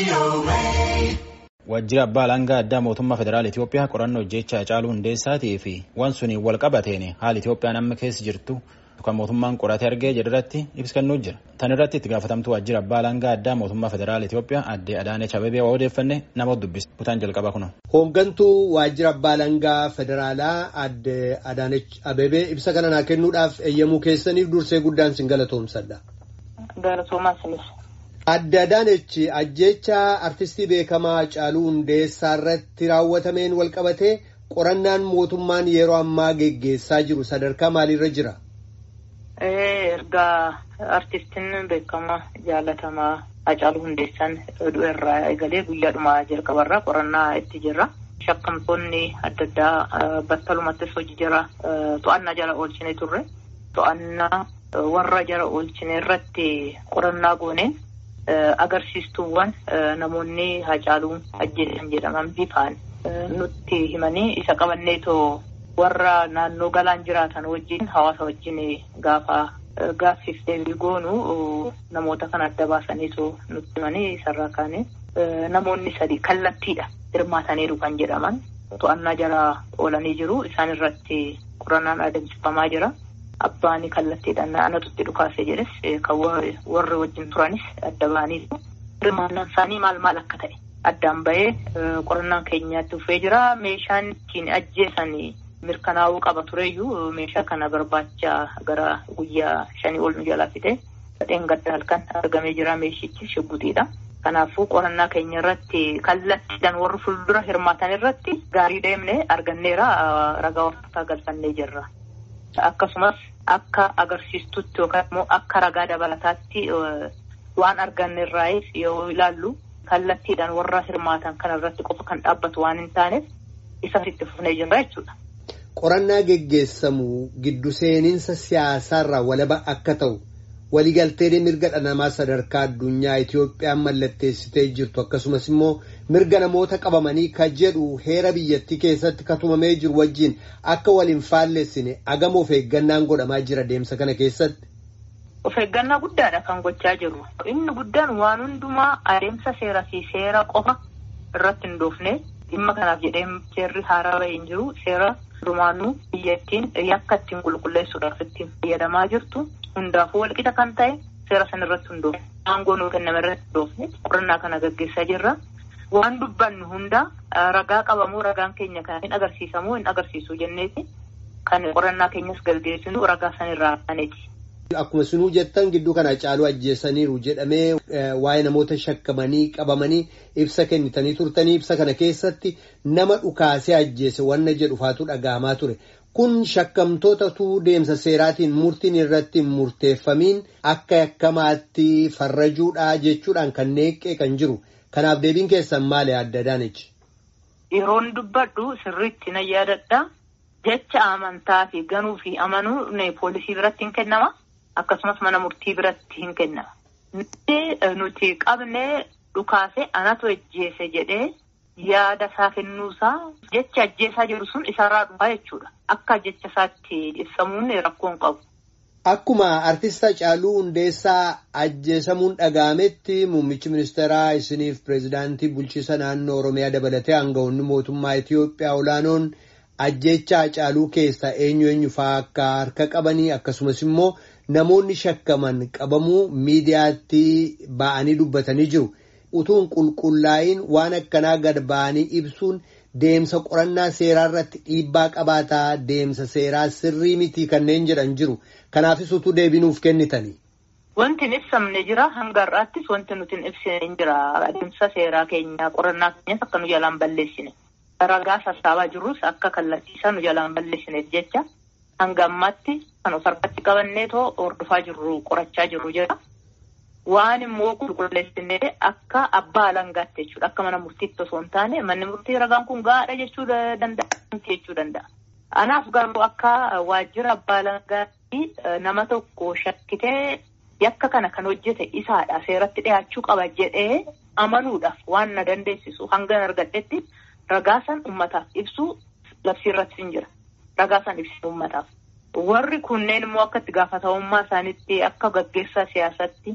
Waajjira abbaa alangaa addaa mootummaa federaala Itoophiyaa qorannoo hojjechaa Hacaaluu Hundeessaatii fi waan suniin wal qabateen haala Itoophiyaan amma keessa jirtu kan mootummaan qoratee argee jedharratti ibsa kennuu jira. Tan irratti itti gaafatamtuu waajjira abbaa alangaa addaa mootummaa federaala Itoophiyaa aadde Adaanech Abeebee waa odeeffanne nama dubbisa. Kutaan jalqaba kuna. Hooggantuu waajjira abbaa alangaa federaalaa aadde Adaanech Abeebee ibsa kana naa kennuudhaaf eeyyamuu keessaniif dursee guddaan sin galatoomsadha. Galatoomaa sinis. Aadde Adaanech ajjeechaa artistii beekamaa Hacaaluu Hundeessaa irratti raawwatameen wal qabatee qorannaan mootummaan yeroo ammaa geggeessaa jiru sadarkaa maaliirra jira? Ergaa artistiin beekamaa jaalatamaa Hacaaluu Hundeessaan du'eerraa eegalee guyyaadhuma jalqabarraa qorannaa itti jirra. Shakkamtoonni adda addaa battalumattis hojii jara to'annaa jala oolchine turre. To'annaa warra jara oolchine irratti qorannaa gooneen agarsiistuuwwan namoonni Hacaaluu ajjeesan jedhaman bifaan nutti himanii isa qabanneetoo warra naannoo galaan jiraatan wajjin hawaasa wajjin gaafa gaaffiif deebii goonu namoota kan adda baasaniitu nutti himanii isarraa kaane namoonni sadi kallattiidha hirmaataniiru kan jedhaman to'annaa jala oolanii jiru isaan irratti qorannaan adeemsifamaa jira. Abbaan kallattiidhaan anatutti dhukaase jedhes kan warri wajjin turanis adda ba'aniiru. Hirmaannaan isaanii maal maal akka ta'e addaan bahee qorannaan keenyaatti dhufee jira. Meeshaan ittiin ajjeesan mirkanaa'uu qaba tureyyuu meeshaa kana barbaacha gara guyyaa shanii ol nu jalaa fide dheengadda halkan argamee jira meeshichi shibbuxiidha. Kanaafuu qorannaa keenya irratti kallattiidhaan warri fuuldura hirmaatan irratti gaarii deemnee arganneera ragaa warraataa galfannee jirra. Akkasumas akka agarsiistutti yookaan immoo akka ragaa dabalataatti waan arganne irraayis yoo ilaallu kallattiidhaan warra hirmaatan kana irratti qofa kan dhaabbatu waan hin taaneef isa itti fufnee jirra jechuudha. Qorannaa geggeessamu giddu seeninsa siyaasaarraa walaba akka ta'u waliigaltee mirga dhala namaa sadarkaa addunyaa Itoophiyaan mallatteessitee jirtu akkasumas immoo mirga namoota qabamanii ka jedhu heera biyyattii keessatti katumamee jiru wajjin akka waliin faallessine agama of eeggannaan godhamaa jira deemsa kana keessatti. Of eeggannaa guddaadha kan gochaa jirru. Inni guddaan waan hundumaa adeemsa seeraa fi seera qofa irratti hin dhoofne dhimma kanaaf jedhee seerri haaraa bahee hin jiru seera durumaanuu biyyattiin yakka ittiin qulqulleessuudhaaf ittiin fayyadamaa jirtu. Hundaafuu walqixa kan ta'e seera san irratti hundoofne aangoo nuu kenname irratti hundoofne qorannaa kana gaggeessaa jirra. Waan dubbannu hunda ragaa qabamoo ragaan keenya kan hin agarsiisamoo hin agarsiisu jenneeti kan qorannaa keenyas gaggeessinu ragaa san irraa kaneeti. Akkuma sinuu jettan gidduu kana Hacaaluu ajjeesaniiru jedhamee waa'ee namoota shakkamanii qabamanii ibsa kennitanii turtanii ibsa kana keessatti nama dhukaasee ajjeese wanna jedhu faatu dhaga'amaa ture. Kun shakkamtootatu deemsa seeraatiin murtiin irratti hin murteeffamiin akka yakkamaatti farrajuudhaa jechuudhaan kan neeqqee kan jiru. Kanaaf deebiin keessan maali Aadde Adaanech? Yeroon dubbadhu sirriitti nan yaadadha. Jecha amantaa fi ganuu fi amanuu poolisii biratti hin kennama. Akkasumas mana murtii biratti hin kennama. Nuti qabnee dhukaase anatu ajjeese jedhee. yaada isaa kennuusaa jecha ajjeesaa jiru sun isarraa dhufaa jechuudha. Akka jecha isaatti ibsamuun rakkoon qabu. Akkuma artista Hacaaluu Hundeessaa ajjeesamuun dhaga'ametti muummichi ministeeraa isiniif pireezidaantii bulchiisa naannoo Oromiyaa dabalatee aangawoonni mootummaa Itoophiyaa olaanoon ajjeecha Hacaaluu keessa eenyu eenyu fa'aa akka harka qabanii akkasumas immoo namoonni shakkaman qabamuu miidiyaatti ba'anii dubbatanii jiru. utuun qulqullaa'iin waan akkanaa gad ba'anii ibsuun deemsa qorannaa seeraa irratti dhiibbaa qabaataa deemsa seeraa sirrii mitii kanneen jedhan jiru kanaafis utuu deebinuuf kennitanii. Wanti hin ibsamne jira hanga har'aattis wanti nuti hin ibsine hin jira adeemsa seeraa keenya qorannaa keenyas akka nu jalaan balleessine ragaa sassaabaa jirrus akka kallattiisaa nu jalaan balleessineef jecha hanga ammaatti kan of harkatti qabanneetoo hordofaa jirru qorachaa jirru jira. Waan immoo qulqulleessinee akka abbaa alangaatti jechuudha. Akka mana murtiitti osoo hin taane manni murtii ragaan kun gaadha jechuu danda'a jechuu danda'a. Anaaf garuu akka waajjira abbaa alangaatti nama tokko shakkitee yakka kana kan hojjete isaadha seeratti dhiyaachuu qaba jedhee amanuudhaaf waan na dandeessisu hanga argadhetti ragaa san uummataaf ibsuu labsiirratti hin jira. Ragaa san ibsu uummataaf. Warri kunneen immoo akka itti gaafatamummaa isaaniitti akka gaggeessaa siyaasatti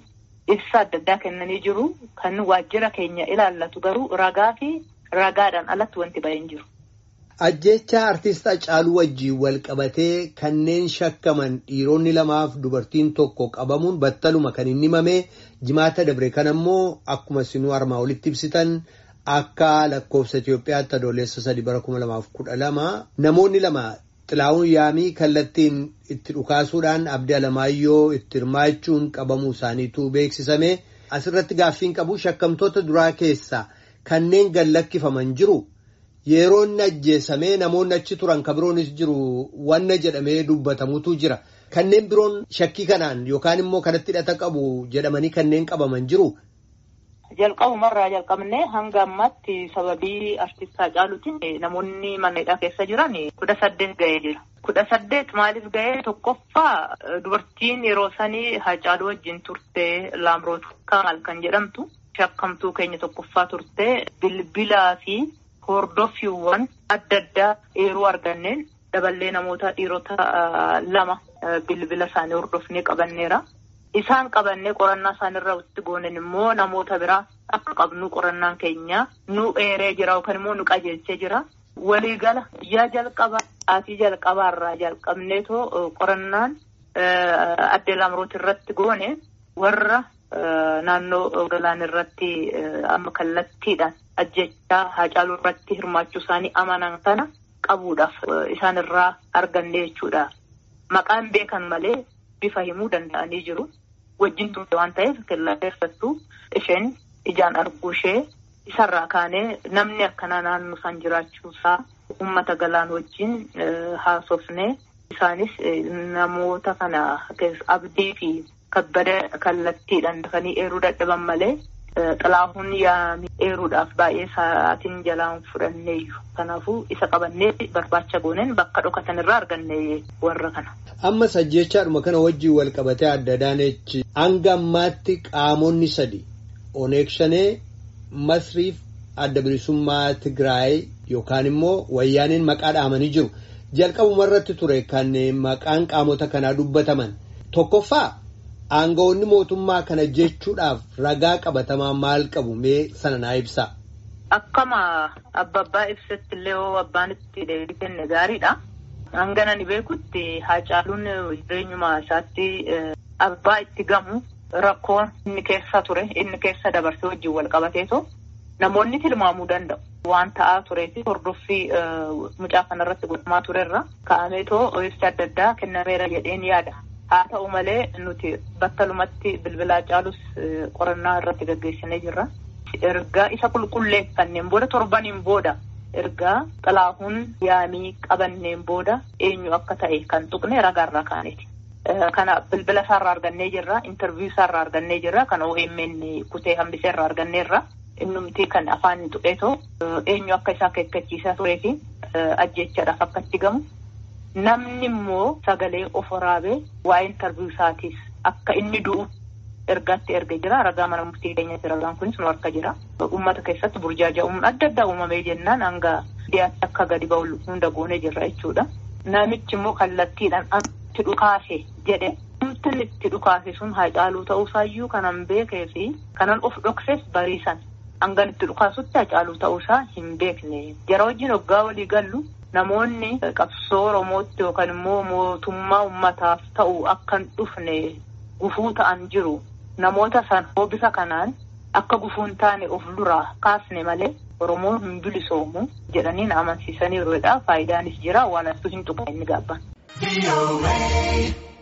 ibsa adda addaa kennanii jiru. Kan waajjira keenya ilaallatu garuu ragaa fi ragaadhaan alatti wanti bahee hin jiru. Ajjeechaa artist Hacaaluu wajjiin wal qabatee kanneen shakkaman dhiironni lamaaf dubartiin tokko qabamuun battaluma kan inni himame jimaata dabre kan ammoo akkuma sinuu armaa olitti ibsitan akka lakkoofsa Itoophiyaatti adoolessa sadii bara kuma lamaaf kudha lama namoonni lama xilaa'uun yaamii kallattiin itti dhukaasuudhaan abdii alamaayyoo itti hirmaachuun qabamuu isaaniitu beeksisame asirratti gaaffiin qabu shakkamtoota duraa keessaa kanneen gallakkifaman jiru. Yeroo inni ajjeesamee namoonni achi turan kan biroonis jiru wanna jedhamee dubbatamutu jira. Kanneen biroon shakkii kanaan yookaan immoo kanatti hidhata qabu jedhamanii kanneen qabaman jiru. Jalqabumarraa jalqabnee hanga ammaatti sababii artistaa Hacaaluutiin namoonni mana hidhaa keessa jiran kudha saddeet ga'ee jira. Kudha saddeet maaliif ga'ee tokkoffaa dubartiin yeroo sanii Hacaaluu wajjin turte Laamroot Kamaal kan jedhamtu shakkamtuu keenya tokkoffaa turte bilbilaa fi. Hordoffiiwwan adda addaa eeruu arganneen daballee namoota dhiirota lama bilbila isaanii hordofnee qabanneera. Isaan qabannee qorannaa isaaniirra itti goonen immoo namoota biraa akka qabnu qorannaan keenya nu eeree jira yookaan immoo nu qajeelchee jira. Waliigala guyyaa jalqabaa aatii jalqabaarraa jalqabneetoo qorannaan adde Laamroot irratti goone warra naannoo galaan irratti amma kallattiidhaan ajjechaa Hacaaluu irratti hirmaachuu isaanii amanan kana qabuudhaaf isaan irraa arganne jechuudha. Maqaan beekan malee bifa himuu danda'anii jiru. Wajjin turte waan ta'eef kellaa keessattuu isheen ijaan arguu ishee isarraa kaanee namni akkanaa naannoo isaan jiraachuusaa uummata galaan wajjin haasofnee isaanis namoota kana abdii fi kabbada kallattiidhaan dafanii eeruu dadhaban malee xilaahuun yaamii eeruudhaaf baay'ee sa'aatiin jalaan fudhanneeyyu. Kanaafuu isa qabannee barbaacha gooneen bakka dhokatan irraa arganne warra kana. Ammas ajjechaadhuma kana wajjin wal qabatee adda daanechi hanga ammaatti qaamonni sadi Oneeg Shanee Masriif adda bilisummaa Tigraay yookaan immoo wayyaaniin maqaa dhaamanii jiru. Jalqabuma irratti ture kan maqaan qaamota kanaa dubbataman tokkoffaa. Aangawoonni mootummaa kana jechuudhaaf ragaa qabatamaa maal qabu mee sana naa ibsaa. Akkama abba abbaa ibsatti illee hoo abbaan itti deebii kenne gaariidha. Hanga ani beekutti Hacaaluun jireenyuma isaatti abbaa itti gamu rakkoon inni keessa ture inni keessa dabarsee wajjin wal qabateetoo namoonni tilmaamuu danda'u. Waan ta'aa turee fi hordoffii mucaa kanarratti godhamaa turerra ka'ameetoo ibsa adda addaa kennameera jedheen yaada. Haa ta'u malee nuti battalumatti bilbilaa caalus qorannaa irratti gaggeessinee jirra. Ergaa isa qulqulleeffanneen booda torbaniin booda ergaa xilaahuun yaamii qabanneen booda eenyu akka ta'e kan tuqne ragaarraa kaaneeti. Kana bilbila isaarraa argannee jirra. Intarviiyuu isaarraa argannee jirra. Kan OMN kutee hambisee irraa arganneerra. Innumti kan afaan tuqeetoo eenyu akka isaa keekkachiisaa turee fi ajjechaadhaaf akka itti gamu. Namni immoo sagalee of waraabee waa'ee intarviiyuu isaatiif akka inni du'u ergaatti erga jira. Ragaa mana murtii keenyatti ragaan kunis nu harka jira. Uummata keessatti burjaaja'uun adda addaa uumamee jennaan hanga dhiyaatti akka gadi ba'u hunda goonee jirra jechuudha. Namichi immoo kallattiidhaan itti dhukaase jedhe. Namni itti dhukaase sun Hacaaluu ta'uusaayyuu kanan beekee fi kanan of dhoksees bariisan. Hangan itti dhukaasutti Hacaaluu ta'uusaa hin beekne. Jara wajjin hoggaa walii gallu. Namoonni qabsoo Oromootti yookaan immoo mootummaa uummataaf ta'u akka hin dhufne gufuu ta'an jiru. Namoota san bifa kanaan akka gufuun taane of duraa kaasne malee Oromoon hin bilisoomu jedhanii na amansiisanii yeroo faayidaanis jira waan asxuu hin tuqne inni gaabban.